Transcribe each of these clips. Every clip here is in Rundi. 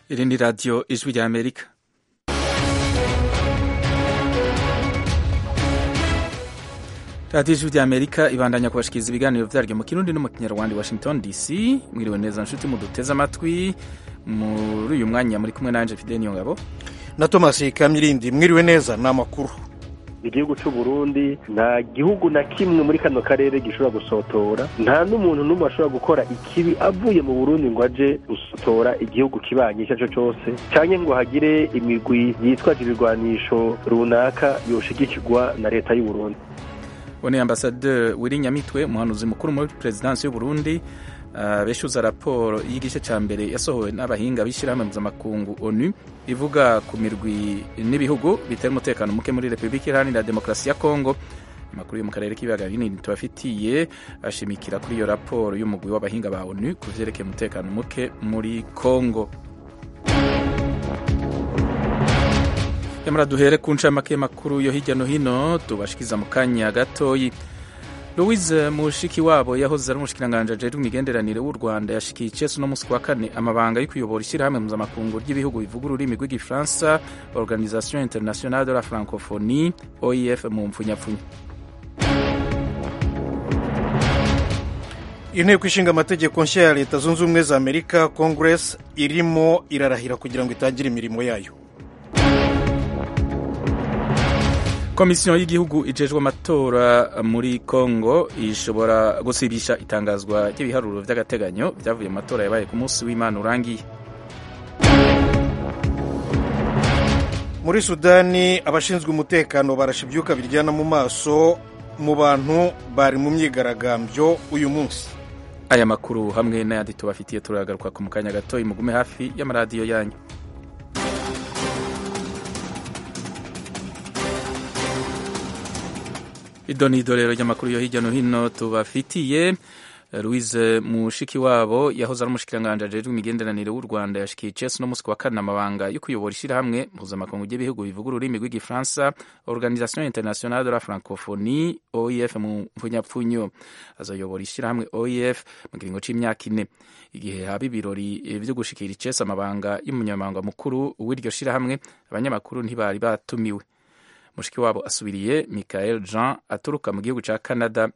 Iri ni radiyo ijwi rya amerika radiyo ijwi rya amerika ibandanya kubashikiriza ibiganiro vyaryo mu kirundi no mu kinyarwanda washington dc mwiriwe neza nshuti muduteze amatwi muri uyu mwanya muri kumwe nanje fide niyo ngabo na thomas kamirindi mwiriwe neza ni amakuru igihugu cy'u Burundi nta gihugu na kimwe muri kano karere gishobora gusotora nta n'umuntu n'umwe ashobora gukora ikibi avuye mu Burundi ngo aje gusotora igihugu kibanye icyo cyo cyose cyangwa ngo hagire imigwi yitwaje ibigwanisho runaka yoshigikirwa na leta y'u Burundi one ambasaderi wiri nyamitwe umuhanuzi mukuru muri perezidansi y'u Burundi Uh, beshuza raporo y'igice ca mbere yasohowe n'abahinga b'ishyirahamwe mpuzamakungu onu ivuga ku mirwi n'ibihugu bitera umutekano muke muri repubulika iharanira demokarasi ya kongo amakuru yo mu karere k'ibiyaga binini tubafitiye ashimikira kuri iyo raporo y'umugwi w'abahinga ba onu ku vyerekeye umutekano muke muri kongo yamara duhere ku ncamake makuru yo hirya no hino tubashikiza mu kanya gatoyi louise mushikiwabo yahoze ari umushikiranganji ajejwe imigenderanire w'u rwanda yashikiye icesu no musi wa kane amabanga yo kuyobora ishyirahamwe mpuzamakungu ry'ibihugu bivuga ururimi rw'igifaransa organisation internationale de la francophonie oef mu mpfunyapfunya inteko ishinga amategeko nshya ya leta zunze ubumwe za amerika congress irimo irarahira kugira ngo itangire imirimo yayo komisiyo y'igihugu ijejwe amatora muri congo ishobora gusibisha itangazwa ry'ibiharuro by'agateganyo byavuye mu matora yabaye ku munsi w'imana urangiye muri sudani abashinzwe umutekano barashe ibyuka biryana mu maso mu bantu bari mu myigaragambyo uyu munsi aya makuru hamwe n'ayandi tubafitiye turagaruka ku mukanya gato mugume hafi y'amaradiyo yanyu idoni idorero ry'amakuru yo hirya no hino tubafitiye louise mushikiwabo yahoze ari umushikiranganji ajejwe imigenderanire w'u rwanda yashikiye icesu no musi wa kane amabanga yo kuyobora ishyirahamwe mpuzamakungu ry'ibihugu bivuga ururimi rw'igifaransa organisation internationale de la francophonie oef mu mpfunyapfunyo azayobora ishyirahamwe oef mu kiringo c'imyaka ine igihe haba ibirori vyo gushikira icesi amabanga y'umunyamabanga mukuru w'iryo shirahamwe abanyamakuru ntibari batumiwe mushiki wabo asubiriye michael jean aturuka mu gihugu ca canada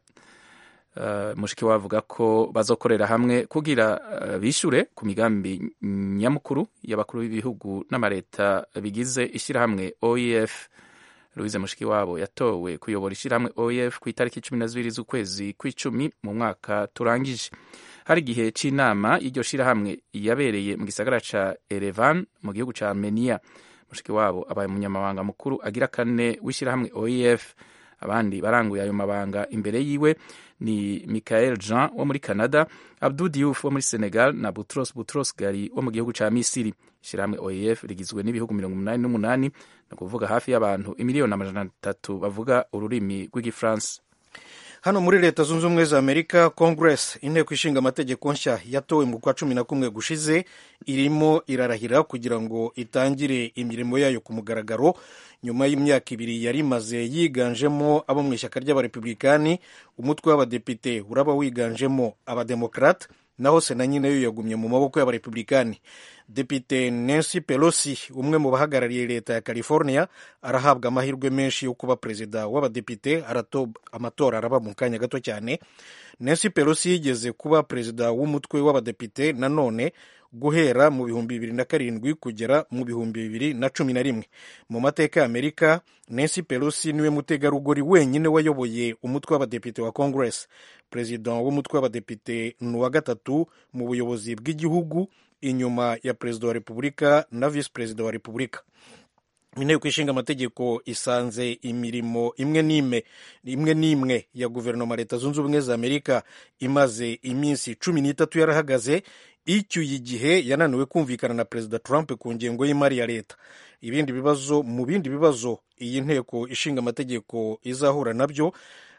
uh, mushiki wabo avuga ko bazokorera hamwe kugira uh, bishure ku migambi nyamukuru y'abakuru b'ibihugu n'amareta bigize ishirahamwe oef louise mushiki wabo yatowe kuyobora ishirahamwe oef ku itariki cumi na zibiri z'ukwezi kw'icumi mu mwaka turangije hari igihe c'inama y'iryo shirahamwe yabereye mu gisagara ca erevan mu gihugu ca armenia mushiki wabo abaye umunyamabanga mukuru agira kane w'ishyirahamwe oef abandi baranguye ayo mabanga imbere yiwe ni michael jean wo muri canada abdu diouf wo muri senegal na butros butros gari wo mu gihugu ca misiri ishyirahamwe oef rigizwe n'ibihugu mirongo umunani n'umunani ni ukuvuga hafi y'abantu imiliyoni amajana atatu bavuga ururimi rw'igifaransa hano muri leta zunze ubumwe za amerika congress inteko ishinga amategeko nshya yatowe mu kwa cumi na kumwe gushize irimo irarahira kugira ngo itangire imirimo yayo ku mugaragaro nyuma y'imyaka ibiri yari imaze yiganjemo abo mu ishyaka ry'abarepublikani umutwe w'abadepite uraba wiganjemo abademokrate naho sena nyine yo yagumye mu maboko y'abarepublikani depite nancy pelosi umwe mu bahagarariye leta ya california arahabwa amahirwe menshi yo kuba perezida w'abadepite amatora araba mu kanya gato cyane nancy pelosi yigeze kuba perezida w'umutwe w'abadepite nanone guhera mu bihumbi bibiri na karindwi kugera mu bihumbi bibiri na cumi na rimwe mu mateka ya amerika nancy pelosi niwe mutegarugori wenyine wayoboye umutwe w'abadepite wa congress perezida w'umutwe w'abadepite ni uwa gatatu mu buyobozi bw'igihugu inyuma ya perezida wa repubulika na visi perezida wa repubulika inteko ishinga amategeko isanze imirimo imwe n'imwe imwe n'imwe ya guverinoma leta zunze ubumwe za amerika imaze iminsi cumi n'itatu yarahagaze icyuye igihe yananiwe kumvikana na perezida trump ku ngengo y'imari ya leta ibindi bibazo mu bindi bibazo iyi nteko ishinga amategeko izahura nabyo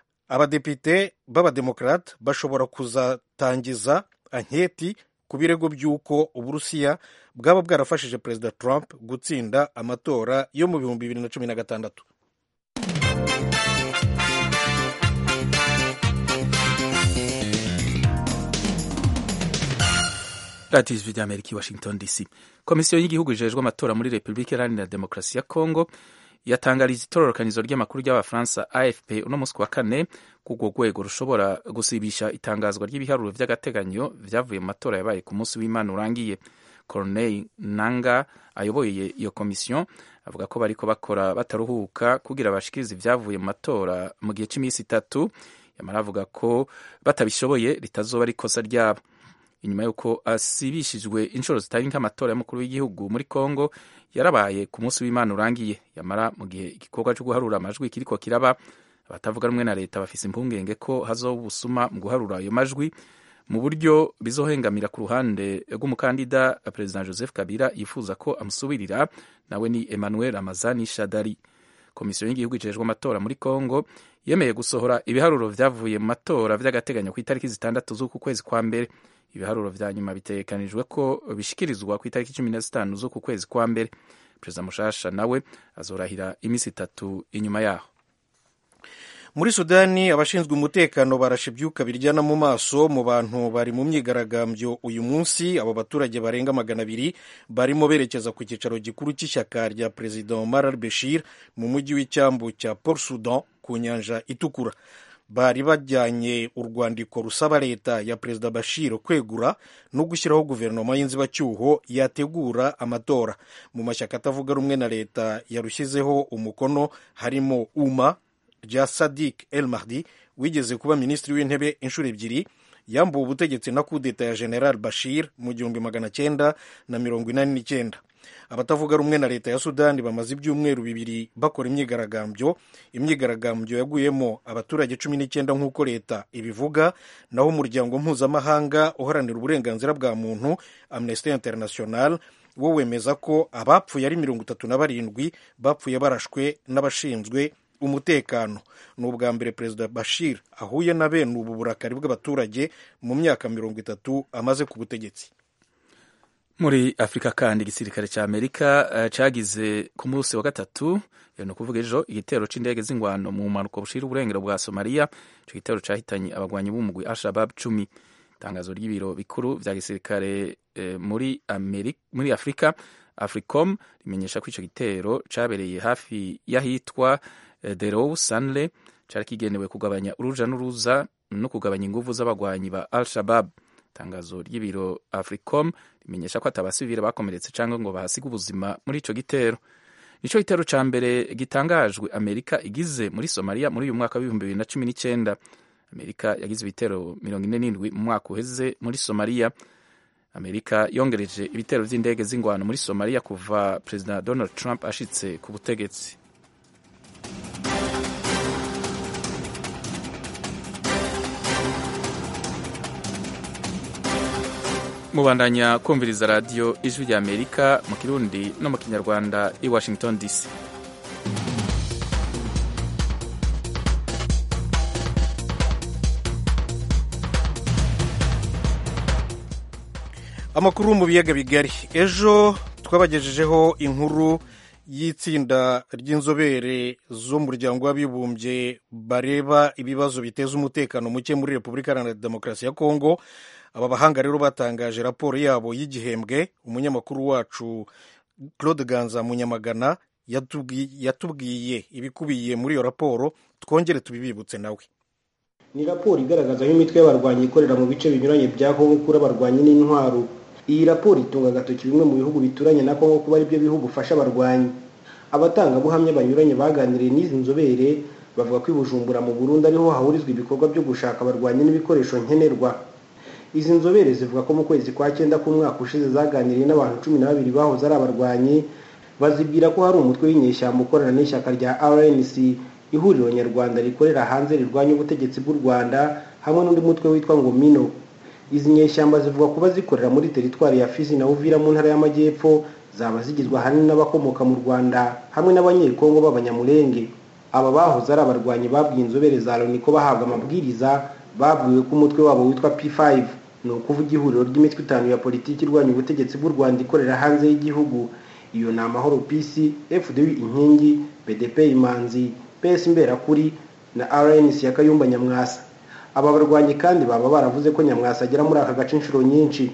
abadepite b'abademokarate bashobora kuzatangiza anketi ku birego by'uko uburusiya bwaba bwarafashije perezida trump gutsinda amatora yo mu bihumbi bibiri na cumi na gatandatu radiyo ijwi rya amerika i washington dc komisiyo y'igihugu ijejwe amatora muri repubulika iharanira demokarasi ya kongo yatangarije itororokanizo ry'amakuru ry'abafaransa afp uno munsi wa kane ko urwo rwego rushobora gusibisha itangazwa ry'ibiharuro by'agateganyo vyavuye mu matora yabaye ku munsi w'imana urangiye corneille nanga ayoboye iyo komisiyo avuga ko bariko bakora bataruhuka kugira bashikirize ivyavuye mu matora mu gihe cy'iminsi itatu yamara avuga ko batabishoboye ritazoba ari ikosa ryabo inyuma y'uko asibishijwe inshuro zitari nk'amatora y'umukuru w'igihugu muri congo yarabaye ku munsi w'imana urangiye yamara mu gihe igikorwa cyo guharura amajwi kiriko kiraba abatavuga rumwe na leta bafise impungenge ko hazoba ubusuma mu guharura ayo majwi mu buryo bizohengamira ku ruhande rw'umukandida perezida joseph kabila yifuza ko amusubirira nawe ni emmanuel ramazani shadari komisiyo y'igihugu ijejwe amatora muri congo yemeye gusohora ibiharuro vyavuye mu matora vy'agateganyo ku itariki zitandatu z'uku kwezi kwa mbere ibiharuro vya nyuma bitegekanijwe ko bishikirizwa ku itariki cumi na zitanu z'uku kwezi kwa mbere perezida mushasha nawe azorahira iminsi itatu inyuma yaho muri sudani abashinzwe umutekano barashe ibyuka biryana mu maso mu bantu bari mu myigaragambyo uyu munsi abo baturage barenga magana abiri barimo berekeza ku cyicaro gikuru cy'ishyaka rya perezida omar al bashir mu mujyi w'icyambu cya port sudan ku nyanja itukura bari bajyanye urwandiko rusaba leta ya perezida bashir kwegura no gushyiraho guverinoma y'inzibacyuho yategura amatora mu mashyaka atavuga rumwe na leta yarushyizeho umukono harimo uma rya sadik el mahdi wigeze kuba minisitiri w'intebe inshuro ebyiri yambuwe ubutegetsi na kudeta ya general bashir mu gihumbi magana cyenda na mirongo inani n'icyenda abatavuga rumwe na leta ya sudani bamaze ibyumweru bibiri bakora imyigaragambyo imyigaragambyo yaguyemo abaturage cumi n'icyenda nk'uko leta ibivuga naho umuryango mpuzamahanga uharanira uburenganzira bwa muntu amnesty international wo wemeza ko abapfuye ari mirongo itatu na barindwi bapfuye barashwe n'abashinzwe umutekano ni ubwa mbere perezida bashir ahuye na bene ubu burakari bw'abaturage mu myaka mirongo itatu amaze ku butegetsi muri afurika kandi igisirikare cya amerika uh, cagize ku munsi wa gatatu ni ukuvuga ejo igitero c'indege z'ingwano mu mpanuka bushira uburengero bwa somaliya ico gitero cahitanye abagwanyi b'umugwi al-shabab cumi itangazo ry'ibiro bikuru vya gisirikare eh, muri, muri afurika africom rimenyesha ko ico gitero cabereye hafi y'ahitwa Derou Sanle cari kigenewe kugabanya uruja n'uruza no kugabanya inguvu z'abagwanyi ba Al-Shabab. Itangazo ry'ibiro Africom rimenyesha ko atabasivile bakomeretse canke ngo bahasiga ubuzima muri ico gitero. Nico gitero ca mbere gitangajwe Amerika igize muri Somalia muri uyu mwaka w'ibihumbi bibiri na cumi n'icenda. Amerika yagize ibitero mirongo ine n'indwi mu mwaka uheze muri Somalia. Amerika yongereje ibitero vy'indege z'ingwano muri Somalia kuva Perezida Donald Trump ashitse ku butegetsi. mubandanya kumviriza radiyo ijwi rya amerika mu kirundi no mu kinyarwanda i washington dc amakuru mu biyaga bigari ejo twabagejejeho inkuru y'itsinda ry'inzobere z'umuryango w'abibumbye bareba ibibazo biteza umutekano muke muri repubulika iharanira demokarasi ya kongo aba bahanga rero batangaje raporo yabo y'igihembwe umunyamakuru wacu claude ganza munyamagana yatubwiye ibikubiye muri iyo raporo twongere tubibibutse nawe ni raporo igaragaza aho imitwe y'abarwanyi ikorera mu bice binyuranye bya kongo kuri abarwanyi n'intwaro iyi raporo itunga agatoki bimwe mu bihugu bituranye na kongo kuba aribyo bihugu ufasha abarwanyi abatangabuhamya banyuranye baganiriye n'izi nzobere bavuga ko i bujumbura mu burundi ariho hahurizwa ibikorwa byo gushaka abarwanyi n'ibikoresho nkenerwa izi nzobere zivuga ko mu kwezi kwa cyenda k'umwaka ushize zaganiriye n'abantu cumi na babiri bahoze ari abarwanyi bazibwira ko hari umutwe w'inyeshyamba ukorana n'ishyaka rya rnc ihuriro nyarwanda rikorera hanze rirwanya ubutegetsi bw'u rwanda hamwe n'undi mutwe witwa ngo mino izi nyeshyamba zivuga kuba zikorera muri teritwari ya fizi na uvira mu ntara y'amajyepfo zaba zigizwe ahanini n'abakomoka mu rwanda hamwe n'abanyekongo b'abanyamurenge aba bahoze ari abarwanyi babwiye inzobere za loni ko bahabwa amabwiriza babwiwe ko umutwe wabo witwa p5 ni ukuvuga ihuriro ry'imitwe itanu ya politiki irwanya ubutegetsi bw'u rwanda ikorera hanze y'igihugu iyo ni amahoro pc fdw inkingi bdp imanzi ps imberakuri na rnc ya kayumba nyamwasa aba barwanyi kandi baba baravuze ko nyamwasa agera muri aka gace inshuro nyinshi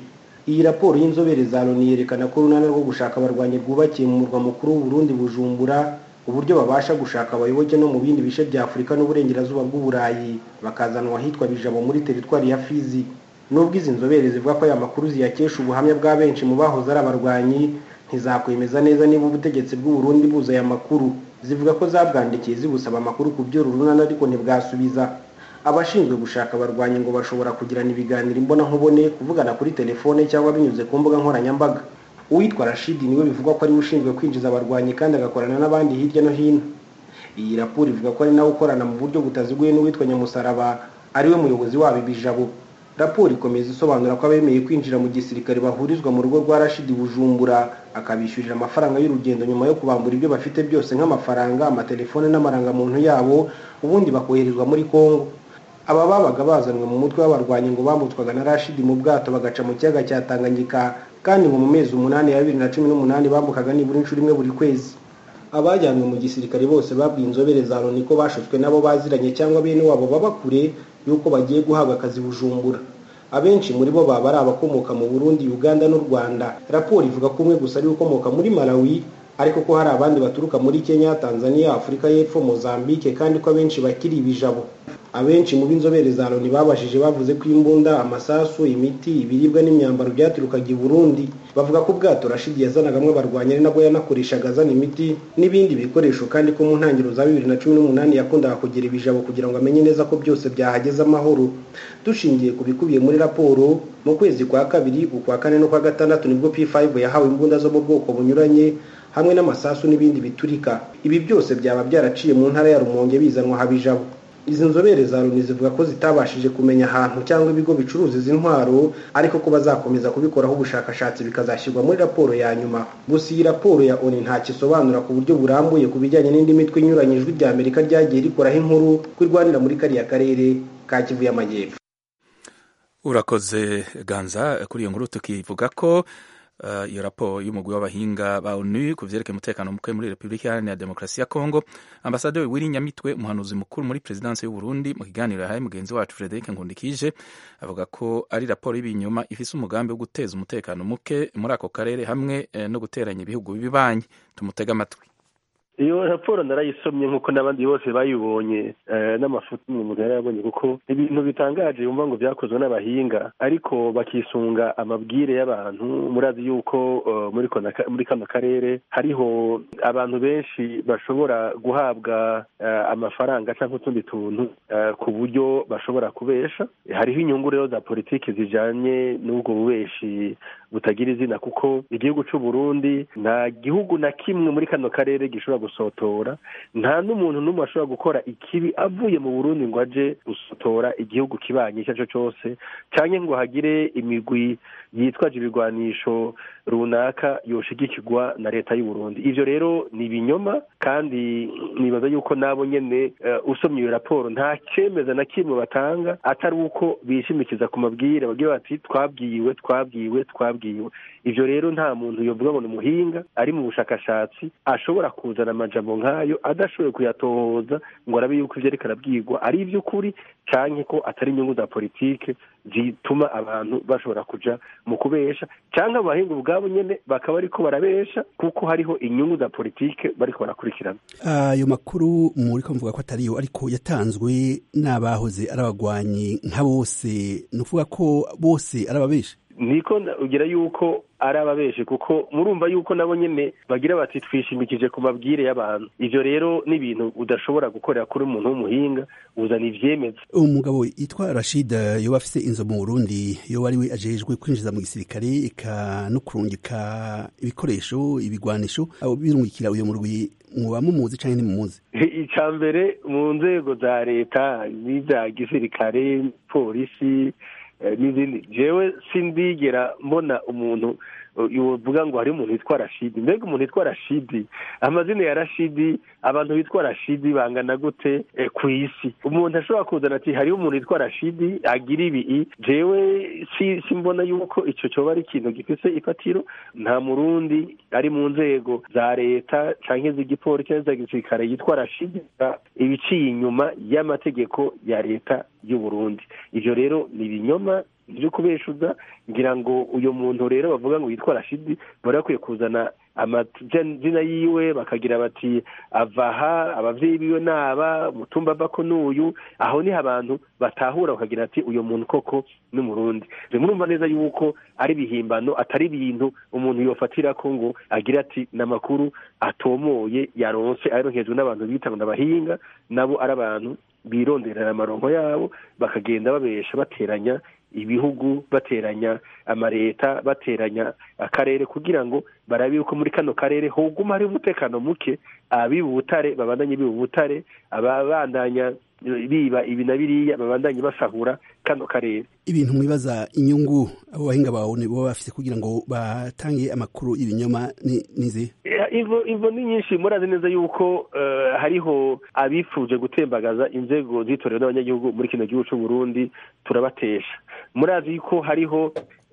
iyi raporo y'inzobere za loni yerekana ko urunana rwo gushaka abarwanyi rwubakiye mu murwa mukuru w'uburundi bujumbura uburyo babasha gushaka abayoboke no mu bindi bice bya afurika n'uburengerazuba bw'uburayi bakazanwa ahitwa bijabo muri teritwari ya fizi nubwo izi nzobere zivuga ko aya makuru ziyakesha ubuhamya bwa benshi mu bahoze ari abarwanyi ntizakwemeza neza niba ubutegetsi bw'uburundi buza aya makuru zivuga ko zabwandikiye zibusaba amakuru ku byo runana ariko ntibwasubiza abashinzwe gushaka abarwanyi ngo bashobora kugirana ibiganiro imbonankubone kuvugana kuri telefone cyangwa binyuze ku mbuga nkoranyambaga uwitwa rashidi niwe bivugwa ko ariwe ushinzwe kwinjiza abarwanyi kandi agakorana n'abandi hirya no hino iyi raporo ivuga ko ari nawe ukorana mu buryo butaziguye n'uwitwa nyamusaraba ariwe muyobozi wabo ibijabo raporo ikomeza isobanura ko abemeye kwinjira mu gisirikare bahurizwa mu rugo rwa rashidi bujumbura akabishyurira amafaranga y'urugendo nyuma yo kubambura ibyo bafite byose nk'amafaranga amatelefone n'amarangamuntu yabo ubundi bakoherezwa muri kongo aba babaga bazanwe mu mutwe w'abarwanyi ngo bambutswaga na rashidi mu bwato bagaca mu kiyaga cya tanganyika kandi ngo mu mezi umunani ya bibiri na cumi n'umunani bambukaga nibura inshuro imwe buri kwezi abajyanywe mu gisirikare bose babwiye inzobere za loni ko bashutswe nabo baziranye cyangwa bene wabo baba kure y'uko bagiye guhabwa akazi bujumbura abenshi muri bo baba ari abakomoka mu burundi uganda n'u rwanda raporo ivuga ko umwe gusa ari ukomoka muri malawi ariko ko hari abandi baturuka muri kenya tanzania afurika y'epfo mozambique kandi ko abenshi bakiri ibijabo abenshi mu b'inzobere za loni babashije bavuze ko imbunda amasasu imiti ibiribwa n'imyambaro byaturukaga i burundi bavuga ko ubwato rashidi yazanagamo abarwanyi ari nabwo yanakoreshaga azana imiti n'ibindi bikoresho kandi ko mu ntangiriro za bibiri na cumi n'umunani yakundaga kugira ibijabo kugira ngo amenye neza ko byose byahageze amahoro dushingiye ku bikubiye muri raporo mu kwezi kwa kabiri ukwa kane no kwa gatandatu nibwo p5 yahawe imbunda zo mu bwoko bunyuranye hamwe n'amasasu n'ibindi biturika ibi byose byaba byaraciye mu ntara ya rumonge bizanwa habijabo izi nzobere za loni zivuga ko zitabashije kumenya ahantu cyangwa ibigo bicuruza izi ntwaro ariko ko bazakomeza kubikoraho ubushakashatsi bikazashyirwa muri raporo ya nyuma gusa iyi raporo ya oni ntacyo isobanura ku buryo burambuye ku bijyanye n'indi mitwe inyuranye ijwi rya amerika ryagiye rikoraho inkuru ko irwanira muri kariya karere ka kivu y'amajyepfo urakoze ganza kuri iyo nkuru tukivuga ko iyo raporo y'umugwi w'abahinga ba onu ku vyerekeye umutekano muke muri repubulika iharanira demokarasi ya kongo ambasaderi wiri nyamitwe umuhanuzi mukuru muri perezidansi y'uburundi mu kiganiro yahaye mugenzi wacu frederic nkundikije avuga ko ari raporo y'ibinyoma ifise umugambi wo guteza umutekano muke muri ako karere hamwe no guteranya ibihugu bibanyi tumutega amatwi iyo raporo narayisomye nk'uko n'abandi bose bayibonye n'amafoto umuntu yarayabonye kuko ibintu bitangaje yumva ngo byakozwe n'abahinga ariko bakisunga amabwire y'abantu murazi yuko muri kano karere hariho abantu benshi bashobora guhabwa amafaranga cyangwa utundi tuntu ku buryo bashobora kubesha hariho inyungu rero za politiki zijyanye n'ubwo bubeshi butagira izina kuko igihugu cy'u Burundi nta gihugu na kimwe muri kano karere gishobora gusotora nta n'umuntu n'umwe ashobora gukora ikibi avuye mu Burundi ngo aje gusotora igihugu kibanye icyo ari cyo cyose cyangwa ngo hagire imigwi yitwaje ibigwanisho runaka yoshigikirwa na leta y'u Burundi ivyo rero ni ibinyoma kandi nibaza yuko nabo nyene uh, usomye iyo raporo nta cemeza na kimwe batanga atari uko bishimikiza ku mabwire bagira bati twabwiwe twabwiwe twabwiwe ivyo rero nta muntu yovuga ngo ni umuhinga ari mu bushakashatsi ashobora kuzana amajambo nk'ayo adashoboye kuyatohoza ngo arabe yuko ivyo ariko arabwirwa ari ivy'ukuri canke ko atari inyungu za politike zituma abantu bashobora kuja mu kubesha canke abahinga ubwabo nyene bakaba ariko barabesha kuko hariho inyungu za politike bariko barakurikirana ayo makuru muriko mvuga ko atariyo ariko yatanzwe n'abahoze ari abagwanyi nka bose ni ukuvuga ko bose ari ababeshi niko ugira yuko ari ababeshi kuko murumva yuko nabo nyene bagira bati twishimikije ku mabwire y'abantu ivyo rero ni ibintu udashobora gukorera kuri umuntu w'umuhinga uzana ivyemeza umugabo yitwa Rashid yoba afise inzo mu Burundi yoba ari we ajejwe kwinjiza mu gisirikare eka no kurungika ibikoresho ibigwanisho abo birungikira uyo murwi muba mumuzi canke ntimumuzi ica mbere mu nzego za leta n'ivya gisirikare polisi n'izindi jewe sindigera mbona umuntu uvuga ngo hari umuntu witwa rashidi mbega umuntu witwa rashidi amazina ya rashidi abantu bitwa rashidi bangana gute ku isi umuntu ashobora kuzana ati hariho umuntu witwa rashidi agira ibi jewe si mbona yuko icyo cyoba ari ikintu gifise ifatiro nta murundi ari mu nzego za leta cyangwa iz'igipolisi cyangwa iz'igisirikare yitwa rashidi ibiciye inyuma y'amategeko ya leta y'u Burundi ivyo rero ni ibinyoma ibyo kubeshuza ngira ngo uyu muntu rero bavuga ngo yitwa rashidi bari bakwiye kuzana amazina yiwe bakagira bati avaha abavyeyi biwe naba mutumba avako n'uyu aho niho abantu batahura bakagira ati uyu muntu koko ni murundi murumva neza yuko ari ibihimbano atari ibintu umuntu yofatirako ngo agira ati n'amakuru atomoye yaronse aronkejwe n'abantu bita ngo n'abahinga nabo ari abantu bironderera amaronko yabo bakagenda babesha bateranya ibihugu bateranya amareta bateranya akarere kugira ngo barabe yuko muri kano karere hoguma hari umutekano muke abiba ubutare babandanye biba ubutare ababandanya biba ibi na biriya babandanye basahura kano karere ibintu mwibaza inyungu abo bahinga bawe baba bafite kugira ngo batange amakuru ibinyoma nize ivo ivo ni nyinshi murazi neza yuko hariho abifuje gutembagaza inzego zitorewe n'abanyagihugu muri kino gihugu cy'u Burundi turabatesha murazi ko hariho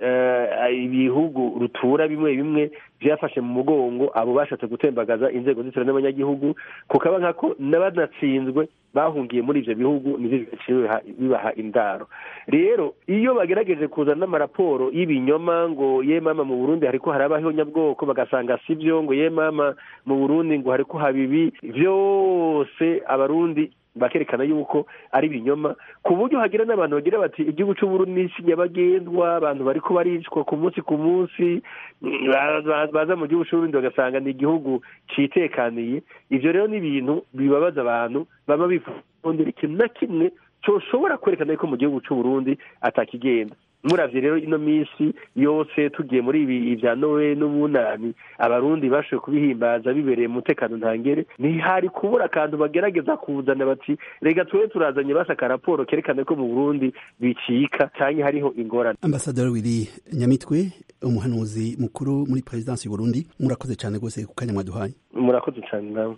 ibihugu rutura bimwe bimwe byafashe mu mugongo abo bashatse gutembagaza inzego zitorewe n'abanyagihugu kukaba nkako n'abanatsinzwe bahungiye muri ivyo bihugu nivyo bibaha indaro rero iyo bagerageje kuzana n'amaraporo y'ibinyoma ngo ye mama mu burundi hariko harabaho nyabwoko bagasanga sivyo ngo ye mama mu burundi ngo hariko habibi vyose abarundi bakerekana yuko ari ibinyoma ku buryo hagira n'abantu bagira bati igihugu c'uburundi n'isi nyabagendwa abantu bariko baricwa ku munsi ku munsi baza mu gihugu c'uburundi bagasanga ni igihugu citekaniye ivyo rero ni ibintu bibabaza abantu baba bifundira ikintu na kimwe coshobora kwerekana yuko mu gihugu c'uburundi atakigenda muravye rero ino minsi yose tugiye muri ibi ivya nowe n'ubunani abarundi bashoboye kubihimbaza bibereye mu mutekano ntangere ntihari kubura akantu bagerageza kuzana bati rega tube turazanye basaka raporo kerekana ko mu burundi bicika canke hariho ingorane ambasaderi wiri nyamitwe umuhanuzi mukuru muri perezidansi y'uburundi murakoze cane rwose ku kanya mwaduhaye murakoze cane nawe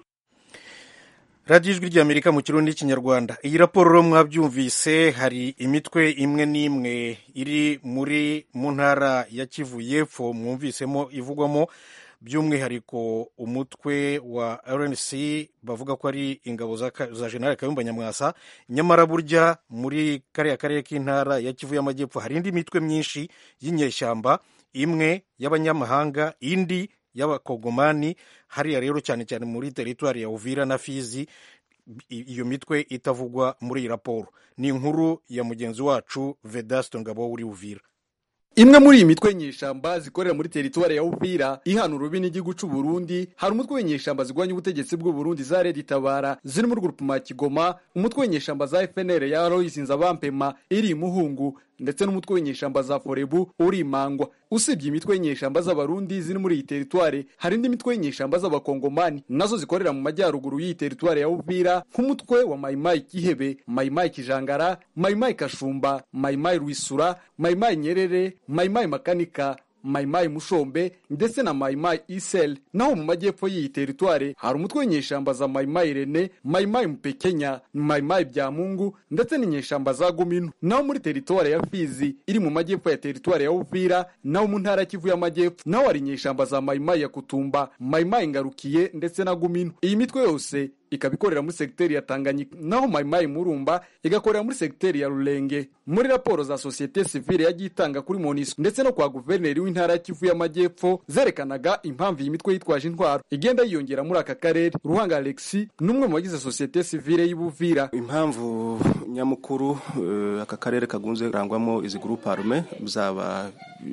radiyo ijwi ry'amerika mu kirundi n'ikinyarwanda iyi raporo rero mwabyumvise hari imitwe imwe n'imwe iri muri mu ntara ya kivu y'epfo mwumvisemo ivugwamo by'umwihariko umutwe wa rnc bavuga ko ari ingabo za generale kayumba nyamwasa nyamara burya muri kariya karere k'intara ya kivu y'amajyepfo hari indi mitwe myinshi y'inyeshyamba imwe y'abanyamahanga indi y'abakogomani hariya rero cyane cyane muri teritwari ya uvira na fizi iyo mitwe itavugwa muri iyi raporo ni inkuru ya mugenzi wacu vedasto ngabo uri uvira imwe muri iyi mitwe nyeshamba zikorera muri teritwari ya Uvira ihana urubi n'igihugu c'u Burundi hari umutwe w'inyeshamba zigwanya ubutegetsi bw'u Burundi za Red Tabara ziri mu rugurupuma Kigoma umutwe w'inyeshamba za FNL ya Aloys Nzabampema iri imuhungu ndetse n'umutwe w'inyeshamba za Forebu uri imangwa usibye imitwe y'inyeshamba z'abarundi ziri muri iyi teritwari hari indi mitwe y'inyeshamba z'abakongomani nazo zikorera mu majyaruguru y'iyi teritwari ya Uvira nk'umutwe wa Maimai Kihebe Maimai Kijangara Maimai Kashumba Maimai Rwisura Maimai Nyerere Maimai Makanika Maimai Mushombe ndetse na Maimai Isel naho mu majyepfo y'iyi teritware hari umutwe w'inyeshamba za Maimai Rene Maimai Mupekenya Maimai Byamungu ndetse n'inyeshamba za Gumino naho muri teritware ya Fizi iri mu majyepfo ya teritware ya Uvira naho mu ntara Kivu y'amajyepfo naho hari inyeshamba za Maimai ya Kutumba Maimai Ngarukiye ndetse na Gumino iyi mitwe yose ikaba ikorera muri segiteri ya Tanganyika naho Maimai Murumba igakorera muri segiteri ya Rulenge muri raporo za societe civile yagiye itanga kuri MONUSCO ndetse no kwa guverineri w'intara ya Kivu y'amajyepfo zerekanaga impamvu iyi mitwe yitwaje intwaro igenda yiyongera muri aka karere Ruhanga Alexi n'umwe mu bagize societe civile y'Ibuvira impamvu nyamukuru uh, aka karere kagunze rangwamo izi groupe arme zaba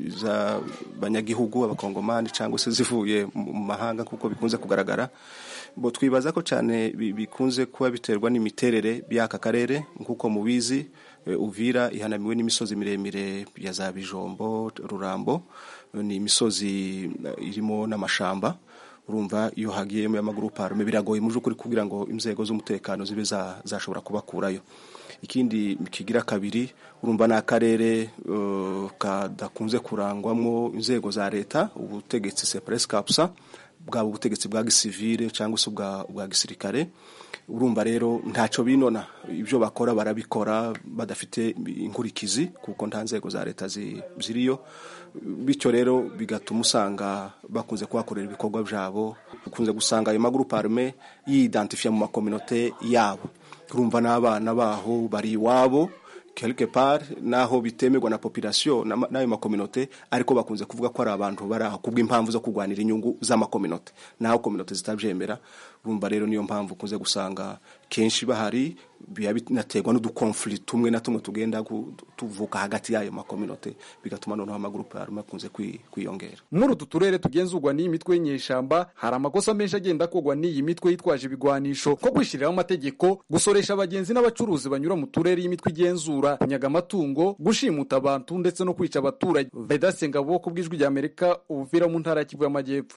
z'abanyagihugu abakongomani cyangwa se zivuye mu mahanga kuko bikunze kugaragara bo twibaza ko cyane bikunze kuba biterwa n'imiterere y'aka karere nk'uko mubizi uvira ihanamiwe n'imisozi miremire ya za bijombo rurambo ni imisozi irimo n'amashamba urumva iyo hagiyemo y'amagurupe arume biragoye mu by'ukuri kugira ngo inzego z'umutekano zibe zashobora kubakurayo ikindi kigira kabiri urumva ni akarere kadakunze kurangwamo inzego za leta ubutegetsi separesi kapusa bwaba ubutegetsi bwa gisivile cyangwa se ubwa gisirikare urumva rero ntacyo binona ibyo bakora barabikora badafite inkurikizi kuko nta nzego za leta ziriyo bityo rero bigatuma usanga bakunze kuhakorera ibikorwa byabo ukunze gusanga ayo magurupe arume yidantifiya mu makominote yabo urumva n'abana baho bari iwabo quelque part naho bitemerwa na population na- n'ayo makominote ariko bakunze kuvuga ko ari abantu bari aho kubw'impamvu zo kurwanira inyungu z'amakominote naho kominote zitabyemera urumva rero niyo mpamvu ukunze gusanga kenshi bahari biba binaterwa n'udukonflikt tumwe na tumwe tugenda gu- tuvuka hagati y'ayo makominote bigatuma noneho amagurupe yarume akunze kwi- kwiyongera muri utu turere tugenzurwa n'iyi mitwe y'inyeshyamba hari amakosa menshi agenda akorwa n'iyi mitwe yitwaje ibigwanisho ko kwishyiriraho amategeko gusoresha abagenzi n'abacuruzi banyura mu turere y'imitwe igenzura kunyaga amatungo gushimuta abantu ndetse no kwica abaturage vedase ngabo ku bw'ijwi rya amerika ubuvira mu ntara ya kivu y'amajyepfo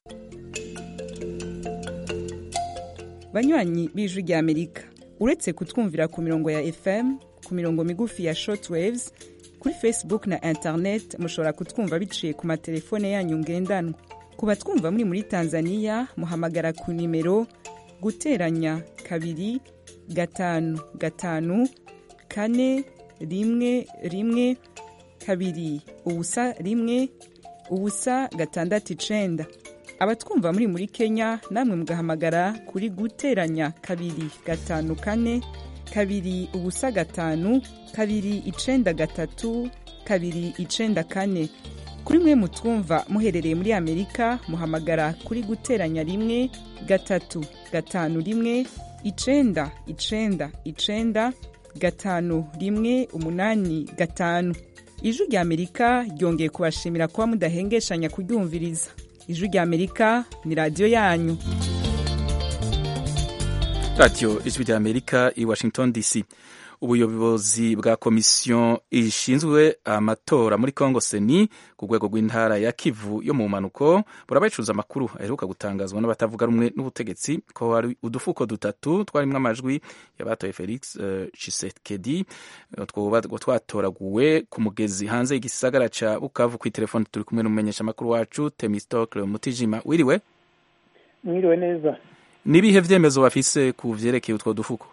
banywanyi b'ijwi rya amerika uretse kutwumvira ku mirongo ya fm ku mirongo migufi ya shortwaves kuri facebook na internet mushobora kutwumva biciye ku matelefone yanyu ngendanwa ku batwumva muri muri tanzania muhamagara ku nimero guteranya kabiri gatanu gatanu kane rimwe rimwe kabiri ubusa rimwe ubusa gatandatu icenda abatwumva muri muri kenya namwe mugahamagara kuri guteranya kabiri gatanu kane kabiri ubusa gatanu kabiri icenda gatatu kabiri icenda kane kuri mwe mutwumva muherereye muri amerika muhamagara kuri guteranya rimwe gatatu gatanu rimwe icenda icenda icenda gatanu rimwe umunani gatanu ijwi rya amerika ryongeye kubashimira kuba mudahengeshanya kuryumviriza ijwi rya amerika ni radiyo yanyu radiyo ijwi rya amerika i washington dc ubuyobozi bwa komisiyo ishinzwe amatora muri congo seni ku rwego rw'intara ya kivu yo mu mpanuko burabayicuruza amakuru aheruka gutangazwa n'abatavuga rumwe n'ubutegetsi ko hari udufuko dutatu twarimo amajwi y'abatoye felix uh, chisekedi twoba twatoraguwe ku mugezi hanze y'igisagara ca bukavu ku telefone turi kumwe n'umumenyesha amakuru wacu temistokle mutijima wiriwe mwiriwe neza nibihe vyemezo bafise ku vyerekeye utwo dufuko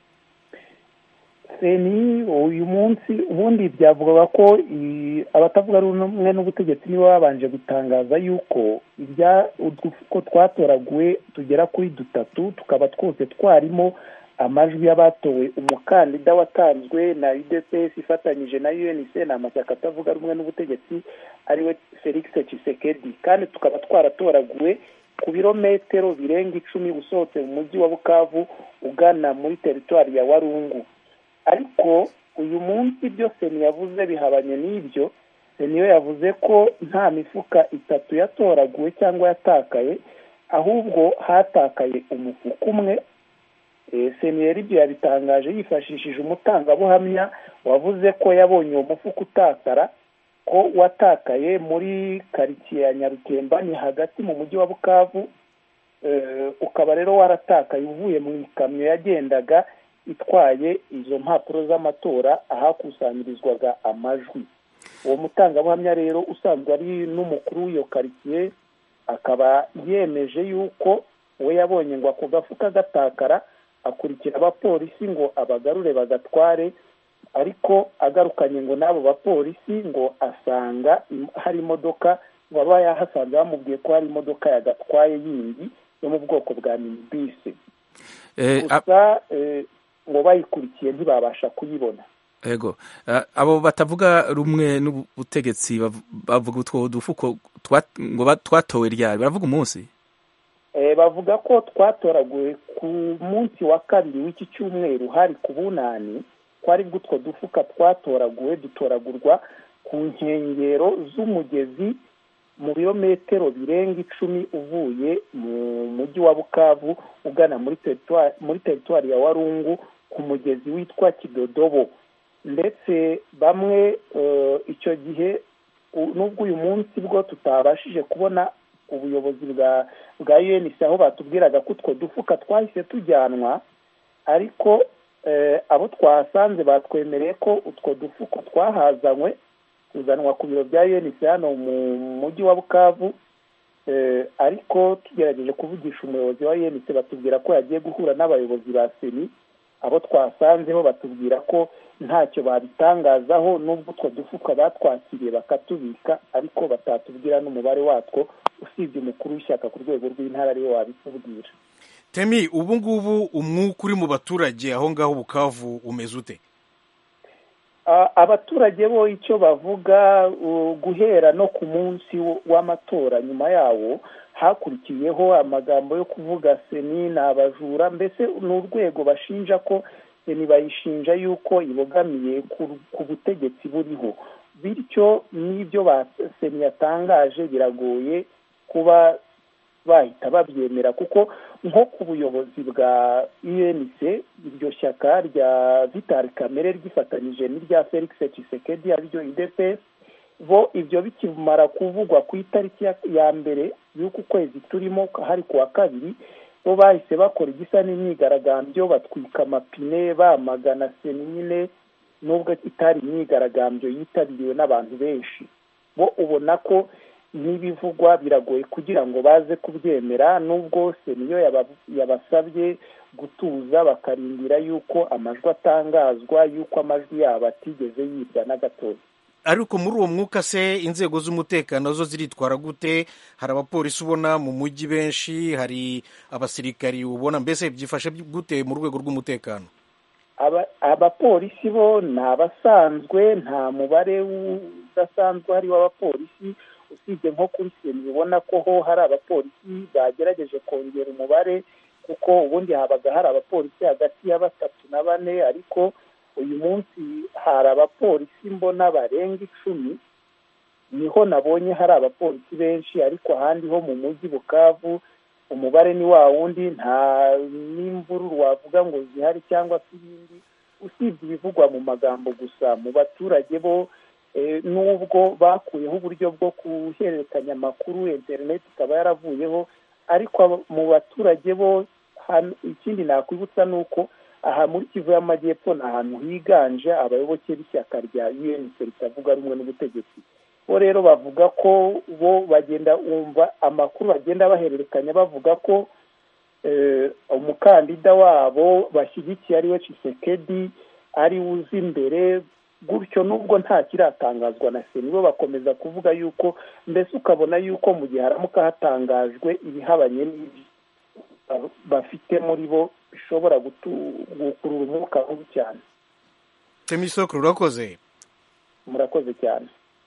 seni uyu munsi ubundi byavugaga ko abatavuga rumwe n'ubutegetsi nibo babanje gutangaza yuko ibya udufuko twatoraguwe tugera kuri dutatu tukaba twose twarimo amajwi y'abatowe umukandida watanzwe na udps ifatanyije na unc ni amashyaka atavuga rumwe n'ubutegetsi ariwe felix Tshisekedi kandi tukaba twaratoraguwe ku birometero birenga icumi usohotse mu mujyi wa bukavu ugana muri teritwari ya warungu ariko uyu munsi ibyo seni yavuze bihabanye n'ibyo seni yo yavuze ko nta mifuka itatu yatoraguwe cyangwa yatakaye ahubwo hatakaye umufuka umwe seni rero ibyo yabitangaje yifashishije umutangabuhamya wavuze ko yabonye uwo mufuka utakara ko watakaye muri karitsiye ya nyarukemba ni hagati mu mujyi wa bukavu ukaba rero waratakaye uvuye mu ikamyo yagendaga itwaye izo mpapuro z'amatora ahakusanyirizwaga amajwi uwo mutangabuhamya rero usanzwe ari n'umukuru w'iyo karitsiye akaba yemeje yuko we yabonye ngo ako gafuka gatakara akurikira abapolisi ngo abagarure bagatware ariko agarukanye ngo n'abo bapolisi ngo asanga hari imodoka ngo aba yahasanze bamubwiye ko hari imodoka yagatwaye yindi yo mu bwoko bwa minibisi gusa ngo bayikurikiye ntibabasha kuyibona ego abo batavuga rumwe n'ubutegetsi bavuga utwo dufuko ngo twatowe ryari baravuga umunsi bavuga ko twatoraguwe ku munsi wa kabiri w'iki cyumweru hari ku bunani ko aribwo utwo dufuka twatoraguwe dutoragurwa ku nkengero z'umugezi mu birometero birenga icumi uvuye mu mujyi wa bukavu ugana muri teritwari ya warungu ku mugezi witwa kidodobo ndetse bamwe icyo gihe n'ubwo uyu munsi bwo tutabashije kubona ubuyobozi bwa bwa unc aho batubwiraga ko utwo dufuka twahise tujyanwa ariko abo twahasanze batwemereye ko utwo dufuko twahazanywe kuzanwa ku biro bya unc hano mu mujyi wa bukavu ariko tugerageje kuvugisha umuyobozi wa unc batubwira ko yagiye guhura n'abayobozi ba seni abo twasanzeho batubwira ko ntacyo babitangazaho n'ubwo utwo dufuka batwakiriye bakatubika ariko batatubwira n'umubare watwo usibye umukuru w'ishyaka ku rwego rw'intara ariwe wabitubwira temi ubu ngubu umwuka uri mu baturage aho ngaho bukavu umeze ute abaturage bo icyo bavuga guhera no ku munsi w'amatora nyuma yawo hakurikiyeho amagambo yo kuvuga seni ni abajura mbese ni urwego bashinja ko seni bayishinja yuko ibogamiye ku butegetsi buriho bityo n'ibyo seni yatangaje biragoye kuba bahita babyemera kuko nko ku buyobozi bwa unc iryo shyaka rya vitali kamere ryifatanyije n'irya felix Tshisekedi ariryo idps bo ibyo bikimara kuvugwa ku itariki ya mbere y'uku kwezi turimo hari ku wa kabiri bo bahise bakora igisa n'imyigaragambyo batwika amapine bamagana seni nyine nubwo itari imyigaragambyo yitabiriwe n'abantu benshi bo ubona ko n'ibivugwa biragoye kugira ngo baze kubyemera nubwo niyo yabasabye gutuza bakarindira yuko amajwi atangazwa yuko amajwi yabo atigeze yibwa na gatoya ariko muri uwo mwuka se inzego z'umutekano zo ziritwara gute hari abapolisi ubona mu mujyi benshi hari abasirikari ubona mbese byifashe gute mu rwego rw'umutekano abapolisi bo ni abasanzwe nta mubare udasanzwe hari w'abapolisi usibye nko kuri seni ubona ko ho hari abapolisi bagerageje kongera umubare kuko ubundi habaga hari abapolisi hagati ya batatu na bane ariko uyu munsi hari abapolisi mbona barenga icumi niho nabonye hari abapolisi benshi ariko ahandi ho mu mujyi bukavu umubare ni wa wundi nta n'imvururu wavuga ngo zihari cyangwa se ibindi usibye ibivugwa mu magambo gusa mu baturage bo nubwo bakuyeho uburyo bwo guhererekanya amakuru interineti ikaba yaravuyeho ariko mu baturage bo ikindi nakwibutsa ni uko aha muri kivu y'amajyepfo ni ahantu higanje abayoboke b'ishyaka rya unc ritavuga rumwe n'ubutegetsi bo rero bavuga ko bo bagenda wumva amakuru bagenda bahererekanya bavuga ko umukandida wabo bashyigikiye ariwe Tshisekedi ari uzi imbere gutyo nubwo nta kiratangazwa na seni bo bakomeza kuvuga yuko mbese ukabona yuko mu gihe haramuka hatangajwe ibihabanye n'ibyo bafite muri bo bishobora gukurura umwuka mubi cyane temisoko rurakoze murakoze cyane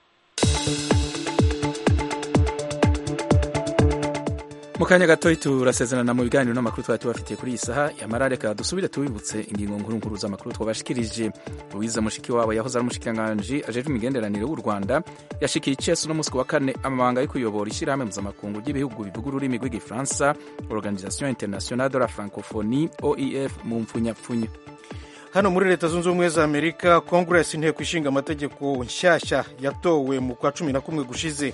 mu kanya gato turasezerana mu biganiro n'amakuru twari tubafitiye kuri iyi saha yamara reka dusubire tubibutse ingingo nkuru nkuru z'amakuru twabashikirije louise mushiki wabo yahoze ari umushikiranganji ajejwe imigenderanire w'u rwanda yashikiye icesu n'umunsi wa kane amabanga yo kuyobora ishyirahamwe mpuzamakungu ry'ibihugu bivuga ururimi rw'igifaransa organisation internationale de la francophonie oef mu mpfunyapfunya hano muri leta zunze ubumwe za amerika congress inteko ishinga amategeko nshyashya yatowe mu kwa cumi na kumwe gushize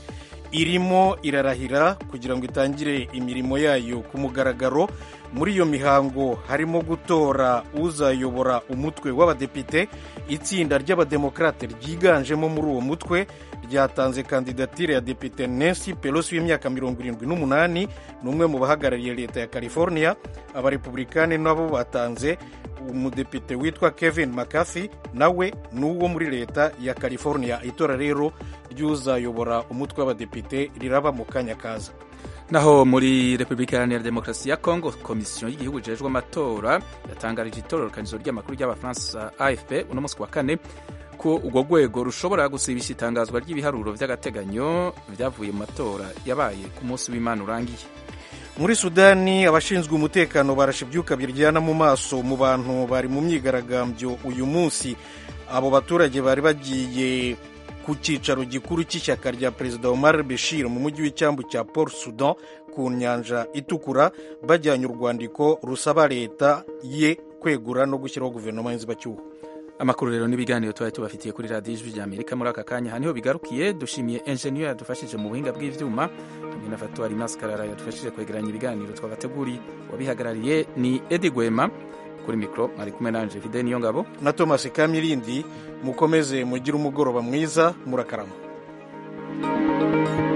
irimo irarahira kugira ngo itangire imirimo yayo ku mugaragaro muri iyo mihango harimo gutora uzayobora umutwe w'abadepite itsinda ry'abademokarate ryiganjemo muri uwo mutwe ryatanze kandidatire ya depite Nancy Pelosi w'imyaka mirongo irindwi n'umunani ni umwe mu bahagarariye leta ya california abarepublikani nabo batanze umudepite witwa kevin mccarthy nawe ni uwo muri leta ya california itora rero ry'uzayobora umutwe w'abadepite riraba mu kanya kaza naho muri repubulika iharanira demokarasi ya kongo komisiyo y'igihugu ijejwe amatora yatangarije itororokanizo ry'amakuru ry'abafaransa afp uno munsi wa kane ko urwo rwego rushobora gusibisha itangazwa ry'ibiharuro by'agateganyo byavuye mu matora yabaye ku munsi w'imana urangiye muri sudani abashinzwe umutekano barashe ibyuka biryana mu maso mu bantu bari mu myigaragambyo uyu munsi abo baturage bari bagiye ku cyicaro gikuru cy'ishyaka rya perezida Omar Bashir mu mujyi w'icyambu cya Port Sudan ku nyanja itukura bajyanye urwandiko rusaba leta ye kwegura no gushyiraho guverinoma y'inzibacyuho amakuru rero n'ibiganiro twari tubafitiye kuri radiyo ijwi rya amerika muri aka kanya niho bigarukiye dushimiye enjeniyeri yadufashije mu buhinga bw'ibyuma hamwe na fatuwari masikarara yadufashije kwegeranya ibiganiro twabateguriye wabihagarariye ni edi gwema kuri mikoro mwari kumwe nanje vide niyo ngabo na thomas kamirindi mukomeze mugire umugoroba mwiza murakarama